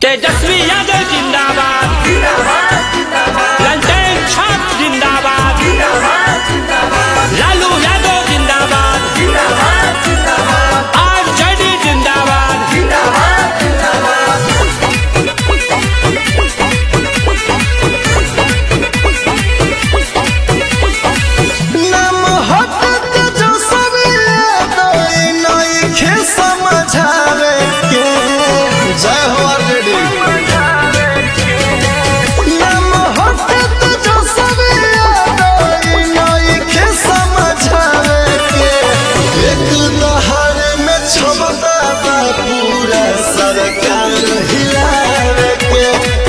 तेजस्वी यादव जिंदाबाद ललटेन छाप जिंदाबाद लालू यादव जिंदाबाद आरजेडी जिंदाबाद नाम हटत जो सवेरे दोई नइखे समझावे के जय हो आरजेडी नाम हटत जो सवेरे दोई नइखे समझावे के एक दहाड़ में क्षमता बा पूरा सरकार हिलावे के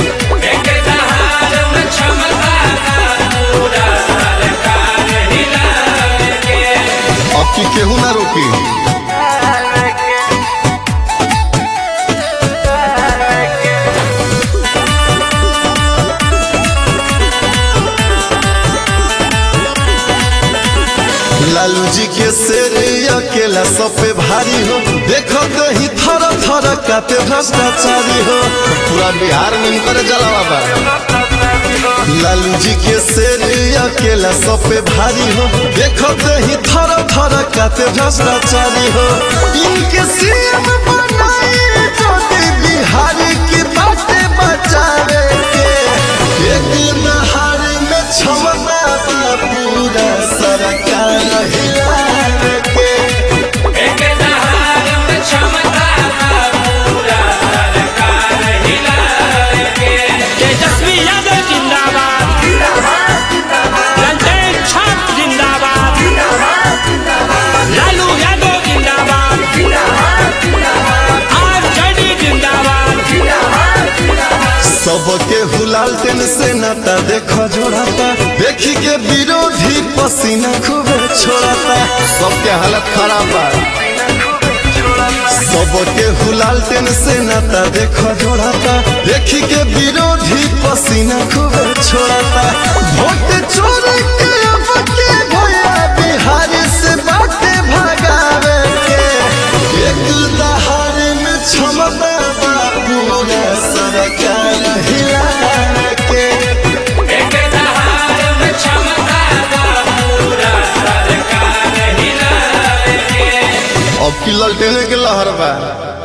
अब की केहू ना रोकी लालू जी के शेर अकेला सब पे भारी हो देखो कहीं थर थर काते भ्रष्टाचारी हो पूरा बिहार में इनकर जलावा बा लालू जी के शेर अकेला सब पे भारी हो देखो कहीं थर थर काते भ्रष्टाचारी हो इनके सीएम बनाए ज्योति बिहारी की बातें बचावे के एक नहार में क्षमता बा पूरा सरकार हिलावे के तेजस्वी यादव जिंदाबाद ललटेन छाप जिंदाबाद लालू यादव जिंदाबाद आरजेडी जिंदाबाद सबके हुलाल टेन से नाता देखो जोड़ाता देखी के विरोधी पसीना खूबे छोड़ाता सबके हालत खराब बा सबके हुलाल टेन से नाता देखो जोड़ाता देखी के विरोधी पसीना खूबे छोड़ाता वोट चोरी के अब के भैया बिहारी से बाटे भगावे के एक दहाड़ में क्षमता बा पूरा सरकार हिलावे के अब की ललटेने के लहर बा